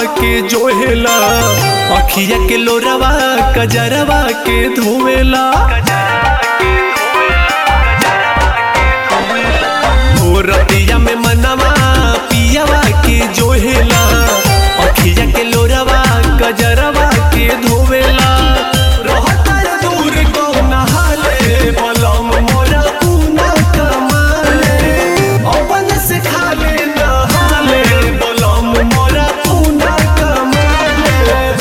के जोहेला अखिया के लोरवा कजरवा के धोवेला हो रतिया में मनवा पियावा के जोहेला अखिया के लोरवा कजरवा के धोवेला रहता दूर कौन हाले बलम मोरा पूना कमाले अपन से खाले नहाले बलम मोरा पूना कमाले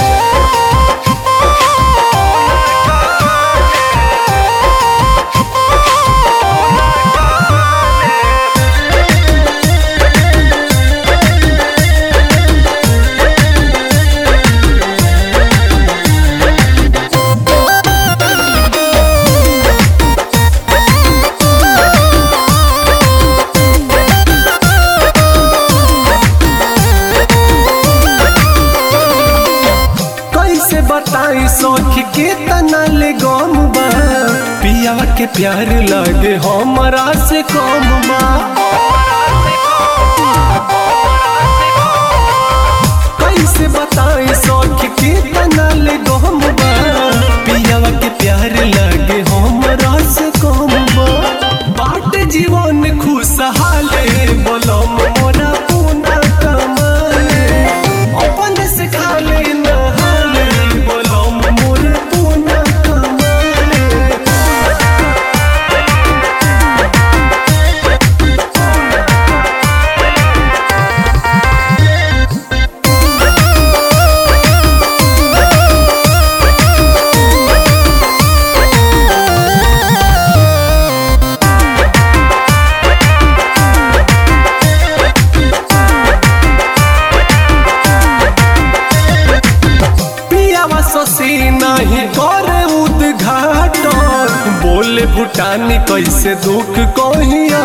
कैसे बताई सौख के तना ले गम बा पियावा के प्यार लगे हमरा से कम बा कैसे बताई सौख के तना ले गम बा पियावा के प्यार लगे हमरा से कम बा बाट जीवन खुशहाले बलम मोरा पूना कमाले अपन से खाले नहाले बलम मोर पूना कमाले पियावा ससी नहीं करे उद्घाटन बोले भूटानी कैसे दुख कहिया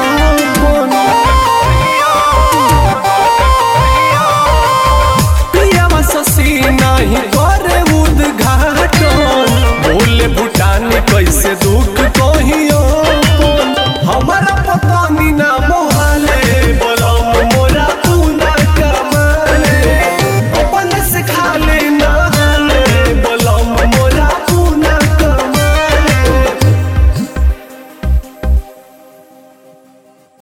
पियावा ससी नहीं करे उद्घाटन बोले भूटानी कैसे दुख